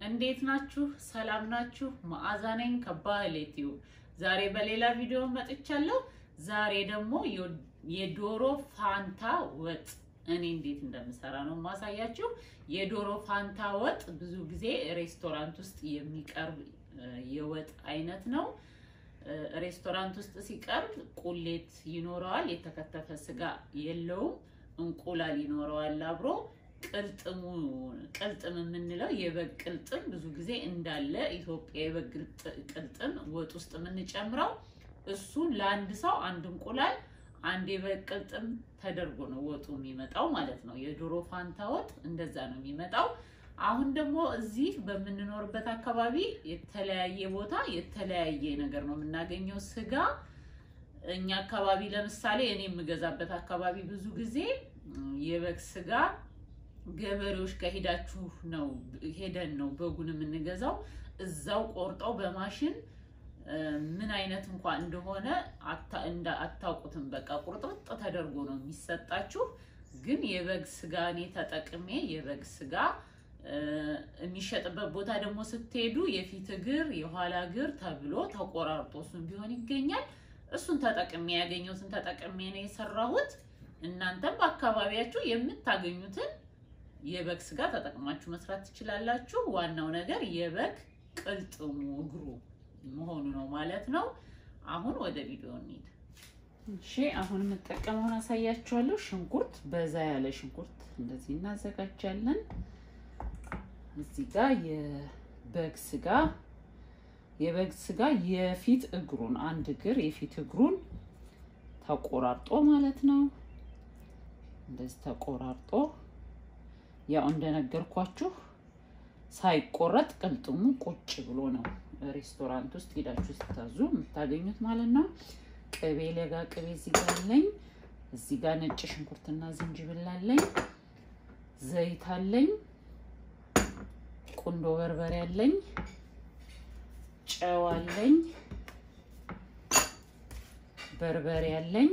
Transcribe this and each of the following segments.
እንዴት ናችሁ? ሰላም ናችሁ? መዓዛ ነኝ ከባህል ዩቲዩብ። ዛሬ በሌላ ቪዲዮ መጥቻለሁ። ዛሬ ደግሞ የዶሮ ፋንታ ወጥ እኔ እንዴት እንደምሰራ ነው ማሳያችሁ። የዶሮ ፋንታ ወጥ ብዙ ጊዜ ሬስቶራንት ውስጥ የሚቀርብ የወጥ አይነት ነው። ሬስቶራንት ውስጥ ሲቀርብ ቁሌት ይኖረዋል፣ የተከተፈ ስጋ የለውም፣ እንቁላል ይኖረዋል አብሮ ቅልጥሙ ቅልጥም የምንለው የበግ ቅልጥም ብዙ ጊዜ እንዳለ ኢትዮጵያ የበግ ቅልጥም ወጥ ውስጥ የምንጨምረው እሱን ለአንድ ሰው አንድ እንቁላል አንድ የበግ ቅልጥም ተደርጎ ነው ወጡ የሚመጣው ማለት ነው። የዶሮ ፋንታ ወጥ እንደዛ ነው የሚመጣው። አሁን ደግሞ እዚህ በምንኖርበት አካባቢ የተለያየ ቦታ የተለያየ ነገር ነው የምናገኘው ስጋ። እኛ አካባቢ ለምሳሌ እኔ የምገዛበት አካባቢ ብዙ ጊዜ የበግ ስጋ ገበሬዎች ከሄዳችሁ ነው ሄደን ነው በጉን የምንገዛው። እዛው ቆርጠው በማሽን ምን አይነት እንኳን እንደሆነ አታውቁትም። በቃ ቁርጥርጥ ተደርጎ ነው የሚሰጣችሁ። ግን የበግ ስጋ እኔ ተጠቅሜ የበግ ስጋ የሚሸጥበት ቦታ ደግሞ ስትሄዱ የፊት እግር የኋላ እግር ተብሎ ተቆራርጦ እሱን ቢሆን ይገኛል። እሱን ተጠቅሜ ያገኘሁትን ተጠቅሜ ነው የሰራሁት። እናንተም በአካባቢያችሁ የምታገኙትን የበግ ስጋ ተጠቅማችሁ መስራት ትችላላችሁ። ዋናው ነገር የበግ ቅልጥሙ እግሩ መሆኑ ነው ማለት ነው። አሁን ወደ ቪዲዮ እንሂድ። እሺ አሁን የምጠቀመውን አሳያችኋለሁ። ሽንኩርት፣ በዛ ያለ ሽንኩርት እንደዚህ እናዘጋጃለን። እዚህ ጋር የበግ ስጋ የበግ ስጋ የፊት እግሩን አንድ እግር የፊት እግሩን ተቆራርጦ ማለት ነው። እንደዚህ ተቆራርጦ ያው እንደነገርኳችሁ ሳይቆረጥ ቅልጥሙ ቁጭ ብሎ ነው ሬስቶራንት ውስጥ ሄዳችሁ ስታዙ የምታገኙት ማለት ነው። ቅቤ ለጋ ቅቤ እዚህ ጋር አለኝ። እዚህ ጋር ነጭ ሽንኩርትና ዝንጅብል አለኝ። ዘይት አለኝ። ቁንዶ በርበሬ አለኝ። ጨው አለኝ። በርበሬ አለኝ።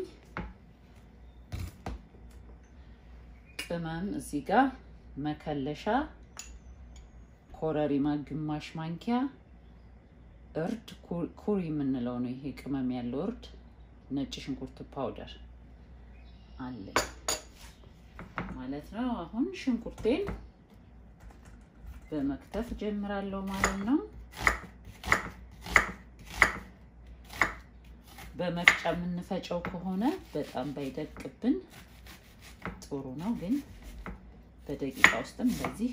ቅመም እዚህ ጋር መከለሻ፣ ኮረሪማ ግማሽ ማንኪያ፣ እርድ ኩሪ የምንለው ነው ይሄ ቅመም ያለው እርድ፣ ነጭ ሽንኩርት ፓውደር አለኝ ማለት ነው። አሁን ሽንኩርቴን በመክተፍ ጀምራለሁ ማለት ነው። በመፍጫ የምንፈጨው ከሆነ በጣም ባይደቅብን ጥሩ ነው። ግን በደቂቃ ውስጥም እንደዚህ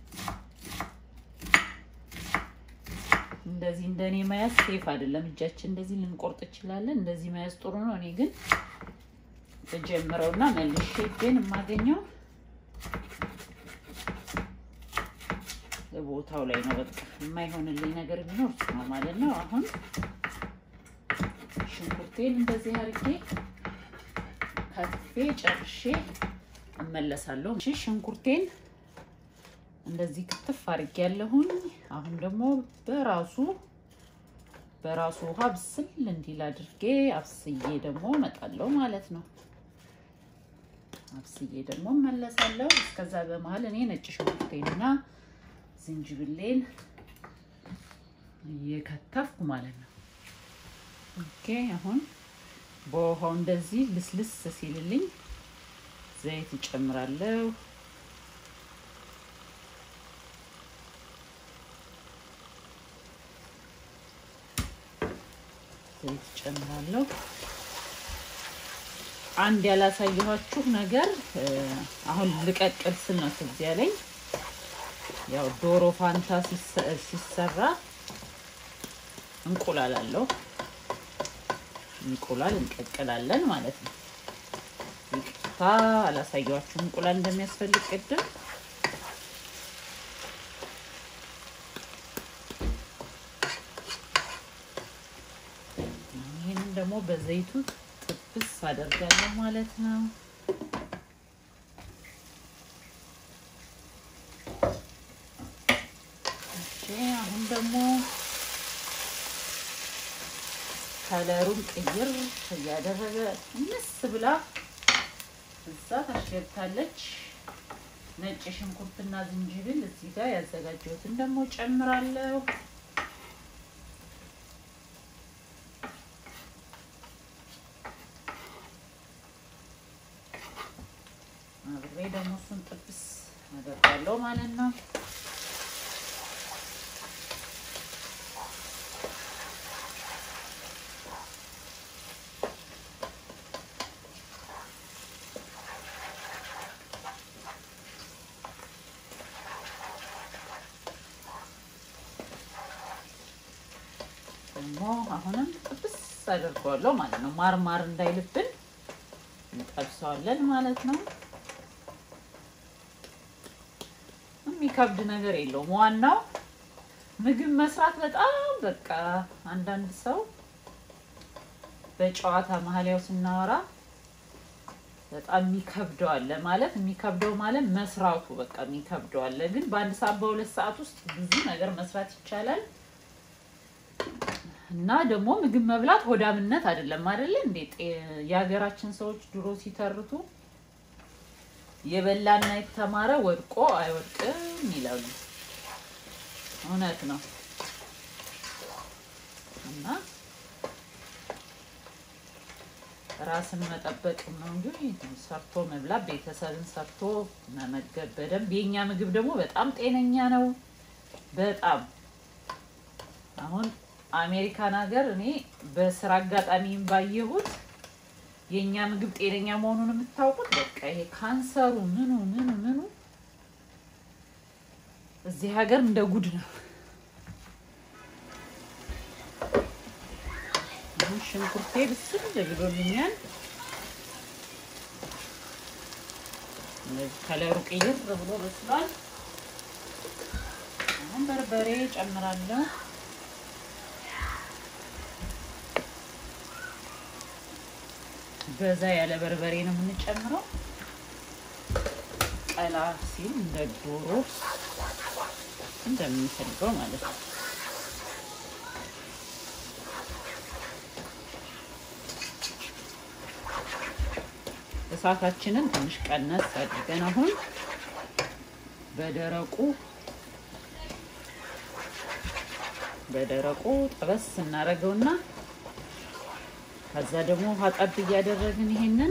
እንደዚህ እንደኔ መያዝ ሴፍ አይደለም። እጃችን እንደዚህ ልንቆርጥ እንችላለን። እንደዚህ መያዝ ጥሩ ነው። እኔ ግን ተጀምረውና መልሼ ግን የማገኘው ቦታው ላይ ነው። በቃ የማይሆንልኝ ነገር ቢኖር ነው ማለት ነው። አሁን ሽንኩርቴን እንደዚህ አድርጌ ከትፌ ጨርሼ እመለሳለሁ። እሺ ሽንኩርቴን እንደዚህ ክትፍ አድርጌ ያለሁኝ። አሁን ደግሞ በራሱ በራሱ ውሃ ብስል እንዲል አድርጌ አብስዬ ደግሞ እመጣለሁ ማለት ነው። አብስዬ ደግሞ እመለሳለሁ። እስከዛ በመሀል እኔ ነጭ ሽንኩርቴንና ዝንጅብሌን እየከተፍኩ ማለት ነው። ኦኬ አሁን በውሃው እንደዚህ ልስልስ ሲልልኝ ዘይት እጨምራለሁ። ዘይት እጨምራለሁ። አንድ ያላሳየኋችሁ ነገር አሁን ልቀቅል ስል ነው ትዝ ያለኝ። ያው ዶሮ ፋንታ ሲሰራ እንቁላል አለው። እንቁላል እንቀቅላለን ማለት ነው። ይቅርታ አላሳየኋችሁም እንቁላል እንደሚያስፈልግ ቅድም። ይህንን ደግሞ በዘይቱ ጥብስ አደርጋለሁ ማለት ነው። አሁን ደግሞ ከለሩን ቅይር እያደረገ ምስ ብላ እዛ ታሸግታለች። ነጭ ሽንኩርትና ዝንጅብል እዚህ ጋር ያዘጋጀሁትን ደግሞ ጨምራለሁ። አብሬ ደግሞ እሱን ጥብስ አደርጋለሁ ማለት ነው። ደግሞ አሁንም ጥብስ አደርገዋለሁ ማለት ነው። ማር ማር እንዳይልብን እንጠብሰዋለን ማለት ነው። የሚከብድ ነገር የለውም። ዋናው ምግብ መስራት በጣም በቃ አንዳንድ ሰው በጨዋታ መሀል ያው ስናወራ በጣም የሚከብደው አለ ማለት የሚከብደው ማለት መስራቱ በቃ የሚከብደው አለ። ግን በአንድ ሰዓት በሁለት ሰዓት ውስጥ ብዙ ነገር መስራት ይቻላል። እና ደግሞ ምግብ መብላት ሆዳምነት አይደለም አይደለ እንዴ? የሀገራችን ሰዎች ድሮ ሲተርቱ የበላና የተማረ ወድቆ አይወድቅም ይላሉ። እውነት ነው። እና ራስን መጠበቅ ነው እንጂ ሰርቶ መብላት፣ ቤተሰብን ሰርቶ መመገብ በደንብ። የኛ ምግብ ደግሞ በጣም ጤነኛ ነው። በጣም አሁን አሜሪካን ሀገር እኔ በስራ አጋጣሚም ባየሁት የእኛ ምግብ ጤነኛ መሆኑን የምታውቁት በቃ ይሄ ካንሰሩ ምኑ ምኑ ምኑ እዚህ ሀገር እንደ ጉድ ነው። አሁን ሽንኩርቴ ብስል ብሎልኛል። ከለሩ ቅይር ብሎ በስሏል። አሁን በርበሬ ጨምራለሁ። በዛ ያለ በርበሬ ነው የምንጨምረው። ቀላ ሲል እንደ ዶሮ እንደምንፈልገው ማለት ነው። እሳታችንን ትንሽ ቀነስ አድርገን አሁን በደረቁ በደረቁ ጠበስ እናደርገውና ከዛ ደግሞ ውሃ ጠብ እያደረግን ይሄንን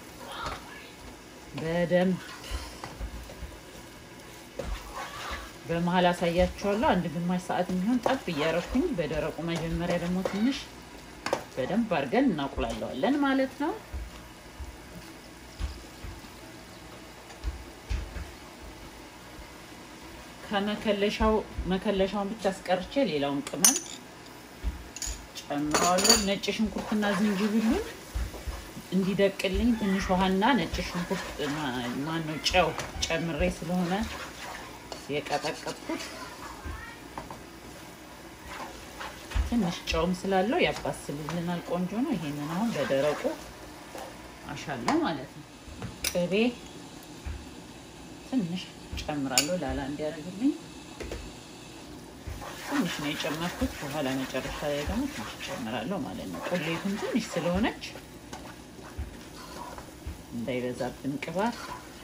በደንብ በመሀል አሳያችኋለሁ። አንድ ግማሽ ሰዓት የሚሆን ጠብ እያረኩኝ በደረቁ መጀመሪያ ደግሞ ትንሽ በደንብ አድርገን እናቁላለዋለን ማለት ነው። ከመከለሻው መከለሻውን ብቻ አስቀርቼ ሌላውን ቅመም ጨምረዋለን። ነጭ ሽንኩርትና ዝንጅብሉን እንዲደቅልኝ ትንሽ ውሃና ነጭ ሽንኩርት ማነው ጨው ጨምሬ ስለሆነ የቀጠቀጥኩት ትንሽ ጨውም ስላለው ያባስልልናል። ቆንጆ ነው። ይሄንን አሁን በደረቁ አሻለሁ ማለት ነው። ቅቤ ትንሽ ጨምራለሁ ላላ እንዲያደርግልኝ ትንሽ ነው የጨመርኩት። በኋላ መጨረሻ ላይ ደግሞ ትንሽ ጨምራለሁ ማለት ነው። ቁሌቱን ትንሽ ስለሆነች እንዳይበዛብን ቅባት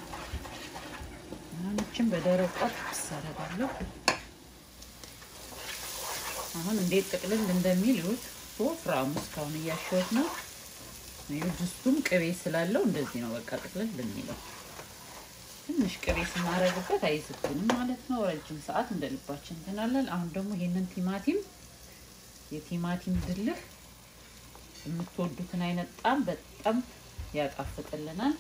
አሁንችን በደረቋ ጥብስ አደርጋለሁ። አሁን እንዴት ጥቅልል እንደሚል ይሁት ወፍራሙ እስካሁን እያሸሁት ነው። ድስቱም ቅቤ ስላለው እንደዚህ ነው በቃ ጥቅልል የሚለው። ትንሽ ቅቤ ስናረግበት አይዝብንም ማለት ነው። ረጅም ሰዓት እንደ ልባችን እንትናለን። አሁን ደግሞ ይሄንን ቲማቲም የቲማቲም ድልህ የምትወዱትን አይነት ጣም በጣም ያጣፍጥልናል።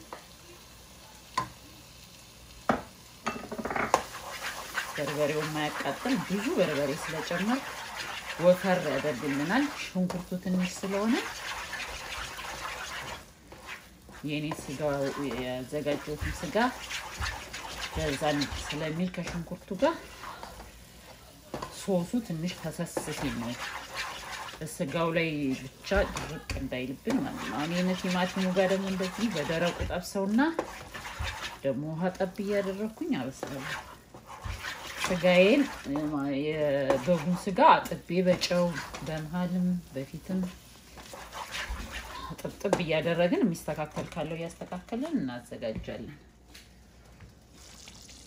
በርበሬው የማያቃጥል ብዙ በርበሬ ስለጨመር ወፈር ያደርግልናል። ሽንኩርቱ ትንሽ ስለሆነ የእኔ ስጋ ያዘጋጀሁትን ስጋ በዛን ስለሚል ከሽንኩርቱ ጋር ሶሱ ትንሽ ፈሰስ ሲል ነው ስጋው ላይ ብቻ ድርቅ እንዳይልብን ማለት ነው። አሁን የነ ቲማቲሙ ጋር ደግሞ እንደዚህ በደረቁ ጠብሰውና ደግሞ ውሃ ጠብ እያደረግኩኝ አበስላለሁ። ስጋዬን የበጉን ስጋ አጥቤ በጨው በመሀልም በፊትም ጥብጥብ እያደረግን የሚስተካከል ካለው እያስተካከልን እናዘጋጃለን።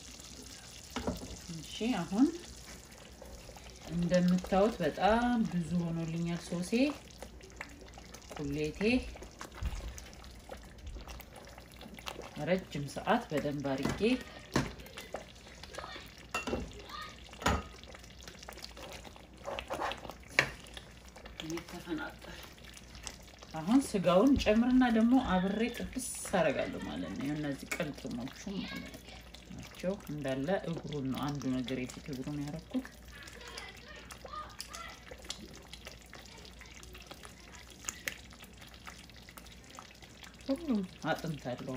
አሁን እንደምታዩት በጣም ብዙ ሆኖልኛል ሶሴ ቁሌቴ ረጅም ሰዓት በደንብ አድርጌ ተፈናጠር አሁን ስጋውን ጨምርና ደግሞ አብሬ ጥብስ አደርጋለሁ ማለት ነው። እነዚህ ቅልጥሞቹ ማለት ናቸው እንዳለ እግሩን ነው አንዱ ነገር የፊት እግሩን ያደረኩት። ሁሉም አጥንት አለው።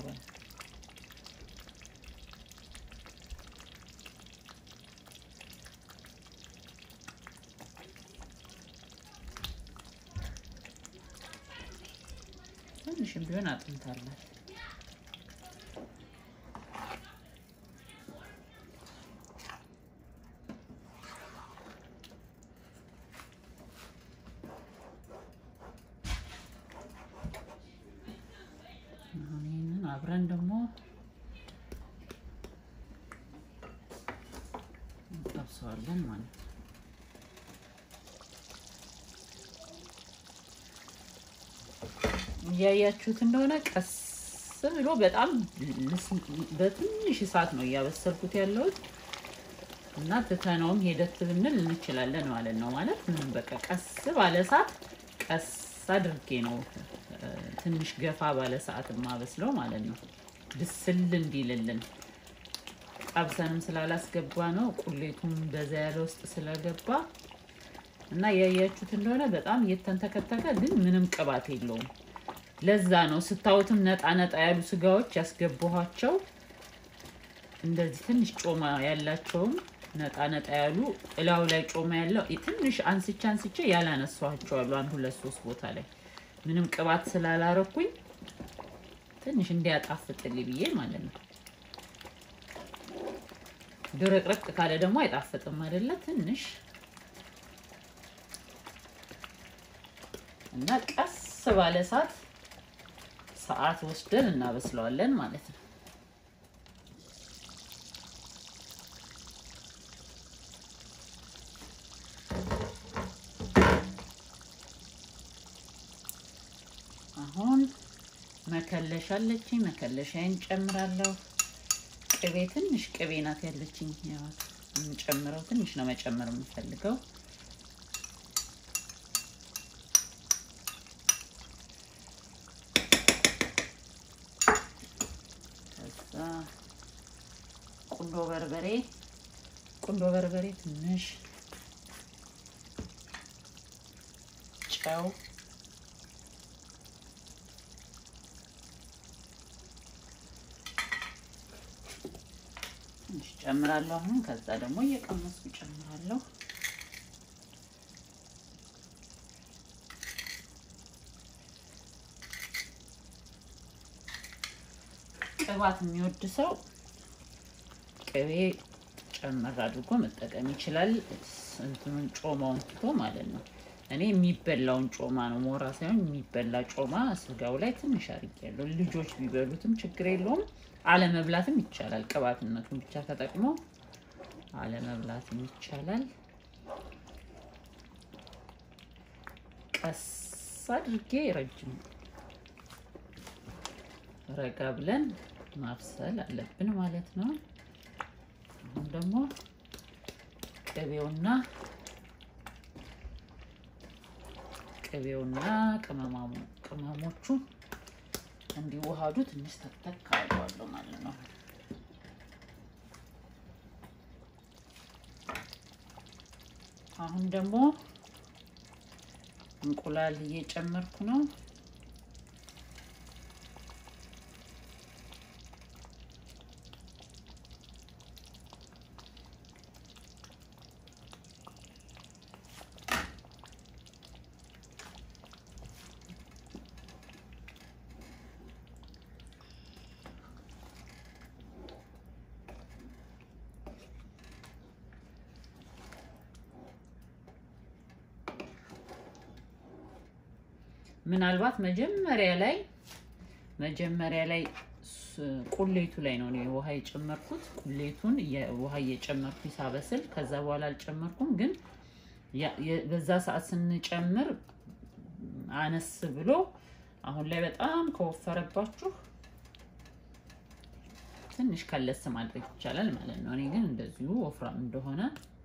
ትንሽም ቢሆን አጥንት አላት። ይህንን አብረን ደግሞ እንጠብሰዋለን ማለት ነው። እያያችሁት እንደሆነ ቀስ ብሎ በጣም በትንሽ እሳት ነው እያበሰልኩት ያለሁት እና ትተነውም ሄደት ብንል እንችላለን ማለት ነው። ማለት ምንም በቃ ቀስ ባለ እሳት ቀስ አድርጌ ነው ትንሽ ገፋ ባለ ሰዓት የማበስለው ማለት ነው። ብስል እንዲልልን ጠብሰንም ስላላስገባ ነው ቁሌቱም በዛ ያለ ውስጥ ስለገባ እና ያያችሁት እንደሆነ በጣም እየተንተከተከ ግን ምንም ቅባት የለውም። ለዛ ነው ስታዩትም ነጣ ነጣ ያሉ ስጋዎች ያስገባኋቸው። እንደዚህ ትንሽ ጮማ ያላቸውም ነጣ ነጣ ያሉ እላው ላይ ጮማ ያለው ትንሽ አንስቼ አንስቼ ያላነሷቸው አሉ። አንድ ሁለት ሶስት ቦታ ላይ ምንም ቅባት ስላላረኩኝ ትንሽ እንዲያጣፍጥልኝ ብዬ ማለት ነው። ድርቅርቅ ካለ ደግሞ አይጣፍጥም አይደለ? ትንሽ እና ቀስ ባለ እሳት ሰዓት ወስደን እናበስለዋለን ማለት ነው። አሁን መከለሻ አለችኝ። መከለሻዬን ጨምራለሁ። ቅቤ ትንሽ ቅቤ ናት ያለችኝ። ያው የምጨምረው ትንሽ ነው መጨመር የምፈልገው ቁንዶ በርበሬ ቁንዶ በርበሬ ትንሽ ጨው ትንሽ ጨምራለሁ። አሁን ከዛ ደግሞ እየቀመስኩ ጨምራለሁ። ቅባት የሚወድ ሰው ቅቤ ጨመር አድርጎ መጠቀም ይችላል። እንትኑን ጮማውን ትቶ ማለት ነው። እኔ የሚበላውን ጮማ ነው ሞራ ሳይሆን የሚበላ ጮማ ስጋው ላይ ትንሽ አድርጌያለሁ። ልጆች ቢበሉትም ችግር የለውም። አለመብላትም ይቻላል። ቅባትነቱን ብቻ ተጠቅሞ አለመብላትም ይቻላል። ቀስ አድርጌ ረጅም ረጋ ብለን ማብሰል አለብን ማለት ነው። አሁን ደግሞ ቅቤውና ቅቤውና ቅመሞቹ እንዲዋሃዱ ትንሽ ተክተክ አድርገዋለሁ ማለት ነው። አሁን ደግሞ እንቁላል እየጨመርኩ ነው። ምናልባት መጀመሪያ ላይ መጀመሪያ ላይ ቁሌቱ ላይ ነው እኔ ውሃ የጨመርኩት። ቁሌቱን ውሃ እየጨመርኩ ሳበስል ከዛ በኋላ አልጨመርኩም። ግን በዛ ሰዓት ስንጨምር አነስ ብሎ አሁን ላይ በጣም ከወፈረባችሁ ትንሽ ከለስ ማድረግ ይቻላል ማለት ነው። እኔ ግን እንደዚሁ ወፍራም እንደሆነ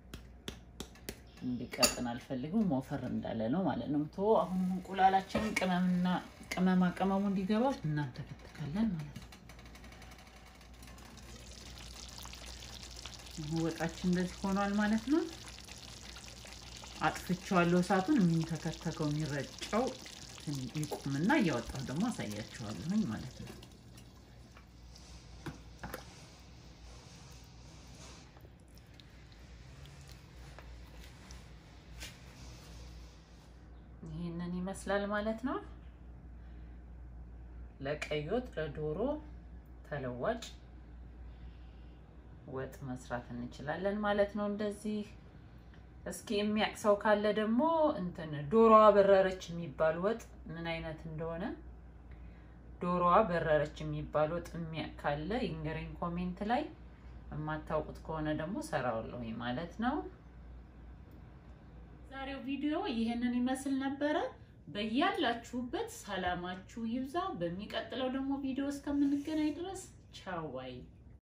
እንዲቀጥን አልፈልግም። ወፈር እንዳለ ነው ማለት ነው። ቶ አሁን እንቁላላችንን ቅመምና ቅመማ ቅመሙ እንዲገባ እናንተከትካለን ማለት ነው። ወጣችን እንደዚህ ሆኗል ማለት ነው። አጥፍቼዋለሁ እሳቱን። የሚንተከተከው የሚረጨው ይቁምና እያወጣሁ ደግሞ አሳያችኋለሁኝ ማለት ነው። ይህንን ይመስላል ማለት ነው። ለቀይ ወጥ ለዶሮ ተለዋጭ ወጥ መስራት እንችላለን ማለት ነው። እንደዚህ እስኪ የሚያውቅ ሰው ካለ ደግሞ እንትን ዶሮዋ በረረች የሚባል ወጥ ምን አይነት እንደሆነ ዶሮዋ በረረች የሚባል ወጥ የሚያውቅ ካለ ይንገረኝ ኮሜንት ላይ። የማታውቁት ከሆነ ደግሞ ሰራዋለሁ ማለት ነው። ዛሬው ቪዲዮ ይህንን ይመስል ነበረ። በያላችሁበት ሰላማችሁ ይብዛ። በሚቀጥለው ደግሞ ቪዲዮ እስከምንገናኝ ድረስ ቻው ባይ